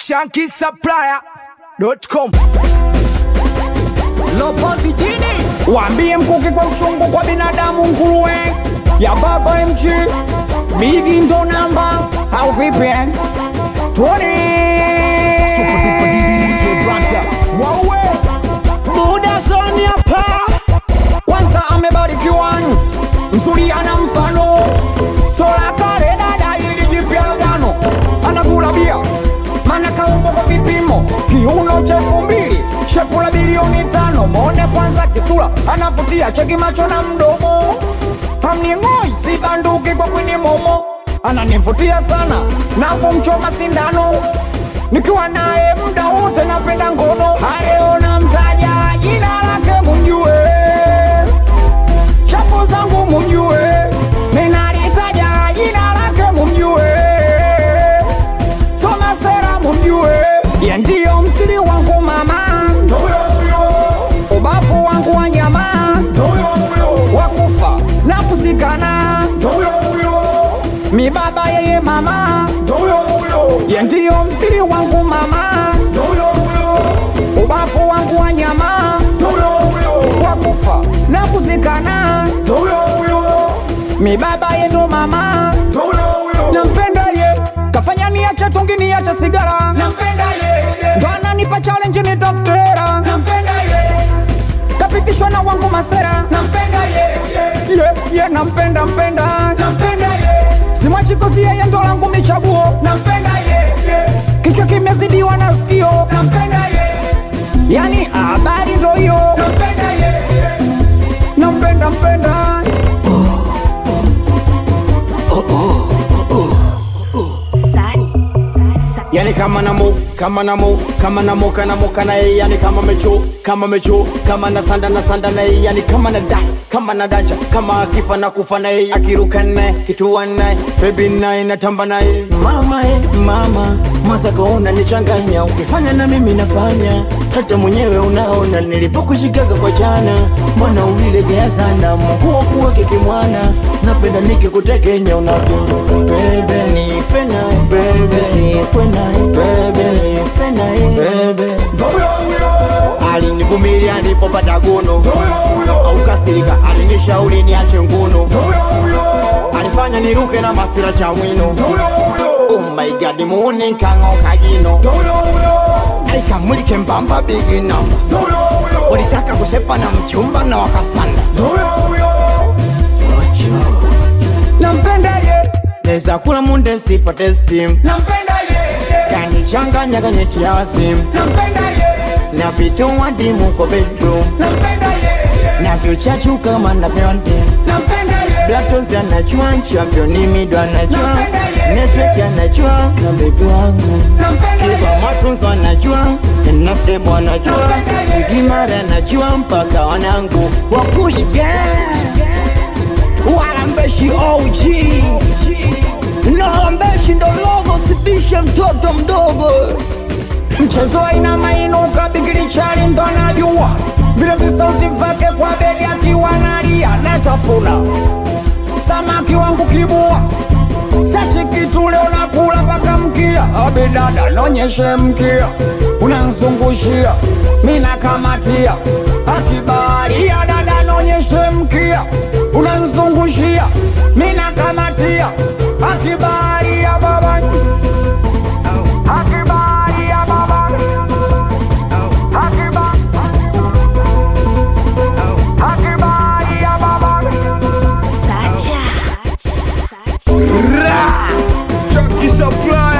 shankisupplier.com Lopozi jini Waambie mkuki kwa uchungu kwa binadamu nguruwe ya baba MG Bigi ndo namba au vipi eh? Tuone Waue Buda zoni hapa Kwanza amebarikiwa Mzuri ana mfano Sola kare dada ili jipya agano Anakula bia Mana kaumbo kwa vipimo Kiuno cha elfu mbili Shepu la bilioni tano Mwone kwanza kisura Anavutia cheki macho na mdomo Hamning'oi si banduki kwa kwini momo Ananivutia sana Navomchoma sindano Nikiwa naye muda wote napenda ngono Hayo namtaja jina lake mumjue Shafu zangu mumjue Ninalitaja jina lake mumjue Soma sera mumjue Ye ndiyo msiri wangu mama Ubavu wangu wa nyama Wakufa na kuzikana Mi baba yeye mama Ye ndiyo msiri wangu mama Ubavu wangu wa nyama Wakufa na kuzikana Mi baba ye ndo mama Nampenda ye Kafanya niache tungi niache sigara Ndo ananipa challenge nitafute hera Kapitishwa na wangu masera Ye, ye nampenda mpenda Simwachi kozi yeye ndo langu michaguo Kichwa kimezidiwa na sikio Yani habari ndo hiyo Nampenda mpenda yani kama namo kama namo kama namo kana moka na yeye yani kama mecho kama mecho kama na sanda na sanda na yeye yani kama na dai kama na dacha kama akifa na kufa na yeye akiruka naye kitua naye baby naye natamba naye mama eh mama mazaka unanichanganya ukifanya na mimi nafanya hata mwenyewe unaona nilipokushikaga kwa jana mbona ulilegea sana mungu wakuweke kimwana napenda nikikutekenya unavyo bebe nife naye bebe sikwe naye bebe nife naye bebe alinivumilia nilipopata gono au kasirika alinishauri niache ngono alifanya niruke na masira cha mwino oh my god muone nkang'oka jino aikamulike mbamba bigi namba ulitaka kusepa na mchumba na wakasanda socho Nampenda ye neza kula munde sipate steam Nampenda ye kanichanganya kanyetia wasimu Nampenda ye na vitu wadimu kwa bedroom Nampenda ye na vyochachu kama na vyonde Nampenda ye Blacktones anajua championi mido anajua Napenda ye. network anajua kabebi wangu Nampenda ye kiba matunzo anajua nastebo anajua Napenda ye. sigimara anajua mpaka wanangu wakush walambeshi OG na walambeshi ndo logo sibishe mtoto mdogo Mchezo aina mainuka bigili chali ndo anajua vile visauti vyake kwa beli akiwa nalia natafuna samaki wangu kibua sachi kitu leo nakula mpaka mkia abidada nonyeshe mkia unanzungushia mina kamatia akibaria dada nonyeshe mkia unanzungushia mina kamatia akibaria baba akibaria baba akiba akibaria baba Sacha. Chunky Supply